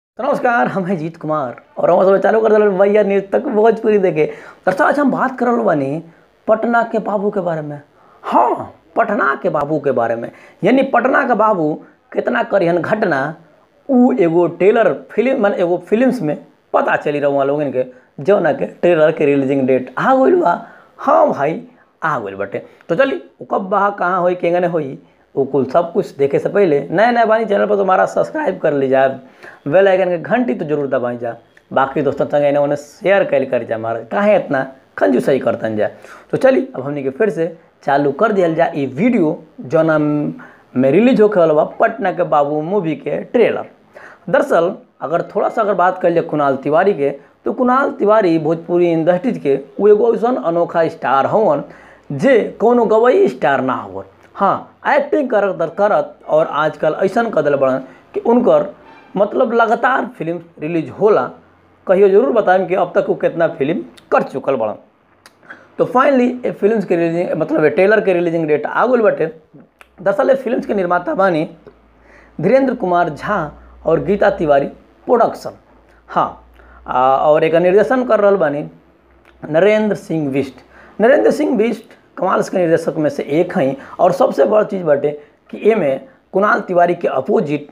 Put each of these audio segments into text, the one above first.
तो नमस्कार हम हैं जीत कुमार और हम सब चालू कर दिल भैया न्यूज तक भोजपुरी देखे दरअसल आज हम बात कर रहल बानी पटना के बाबू के बारे में हाँ पटना के बाबू के बारे में यानी पटना के बाबू कितना करिहन घटना उ एगो टेलर फिल्म मन एगो फिल्म्स में पता चली रहा लोगन के जौना के ट्रेलर के रिलीजिंग डेट आ गइल बा हाँ भाई आ गइल बाटे तो चली उ कब बा कहाँ होई केंगने होई वो कुल सब कुछ देखे से पहले नए नए बानी चैनल पर तो हमारा सब्सक्राइब कर लीजिए बेल आइकन के घंटी तो जरूर दबाई जा बाकी दोस्तों संग इन्हें उन्हें शेयर कर कर जा हमारा काहे इतना कंजूसई करतन जा तो चली अब हमने के फिर से चालू कर दिया जा ये वीडियो जौना में रिलीज होके वाला बा पटना के बाबू मूवी के ट्रेलर दरअसल अगर थोड़ा सा अगर बात कर लिया कुणाल तिवारी के तो कुणाल तिवारी भोजपुरी इंडस्ट्रीज के वो एगो ऐसा अनोखा स्टार हवन जे कोनो गवई स्टार ना हवन हाँ एक्टिंग करत दर करत और आजकल ऐसा कदल बड़न कि उनकर मतलब लगातार फिल्म रिलीज होला कहियो जरूर बताएं कि अब तक वो कितना फिल्म कर चुकल बड़न तो फाइनली ये फिल्म्स के रिलीजिंग मतलब ये ट्रेलर के रिलीजिंग डेट आ गई बटे दरअसल ये फिल्म्स के निर्माता बानी धीरेन्द्र कुमार झा और गीता तिवारी प्रोडक्शन हाँ आ, और एक निर्देशन कर रहा बानी नरेंद्र सिंह बिष्ट नरेंद्र सिंह बिष्ट कमाल के निर्देशक में से एक हैं और सबसे बड़ा चीज़ बाटे कि एमे कुणाल तिवारी के अपोजिट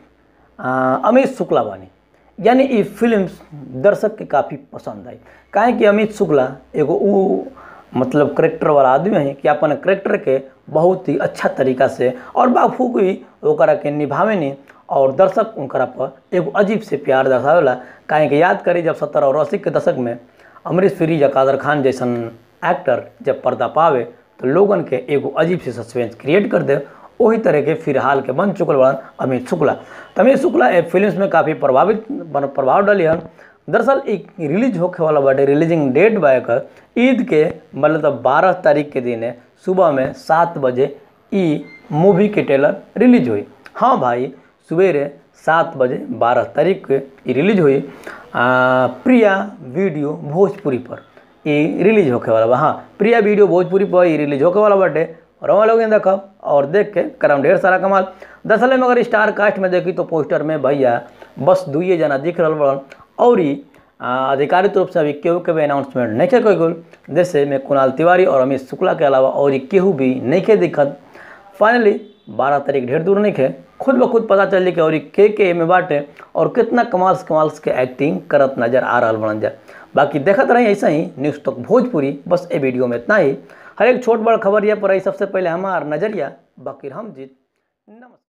अमित शुक्ला बानी यानी ये फिल्म्स दर्शक के काफ़ी पसंद आई काहे कि अमित शुक्ला एगो उ मतलब करेक्टर वाला आदमी है कि अपन करेक्टर के बहुत ही अच्छा तरीका से और बाखूबी ओकरा के निभावेनी और दर्शक उनकरा पर एगो अजीब से प्यार दर्शावेला काहे कि याद करी जब सत्तर और अस्सी के दशक में अमरीश पुरी या कादर खान जैसन एक्टर जब पर्दा पावे तो लोगन के एगो अजीब से सस्पेंस क्रिएट कर दे वही तरह के फिलहाल के बन चुकल बड़न अमित शुक्ला तो अमित शुक्ला ए फिल्म में काफ़ी प्रभावित प्रभाव डाली हन दरअसल एक रिलीज होके वाला बाटे रिलीजिंग डेट बा एकर ईद के मतलब बारह तारीख के दिन है सुबह में सात बजे ई मूवी के ट्रेलर रिलीज हुई हाँ भाई सवेरे सात बजे बारह तारीख के ई रिलीज हुई आ, प्रिया वीडियो भोजपुरी पर ये रिलीज होके वाला बा हाँ प्रिया वीडियो भोजपुरी पर ये रिलीज होके वाला बाटे और हम लोग देखब और देख के करम ढेर सारा कमाल दरअसल में अगर स्टार कास्ट में देखी तो पोस्टर में भैया बस दुइये जना दिख रहा बड़न और ही आधिकारिक रूप से अभी केहू के भी अनाउंसमेंट नहीं के कोई गोल जैसे में कुणाल तिवारी और अमित शुक्ला के अलावा और ही केहू भी नहीं के दिखत फाइनली बारह तारीख ढेर दूर नहीं खे खुद ब खुद पता चल कि और के के में बाटे और कितना कमाल्स कमाल्स के एक्टिंग करत नजर आ रहा बनल जाए बाकी देखत रही ऐसा ही न्यूज़ तक भोजपुरी बस ए वीडियो में इतना ही हर एक छोट बड़ खबर यह पर सबसे पहले हमार नजरिया बाकी हम जीत नमस्कार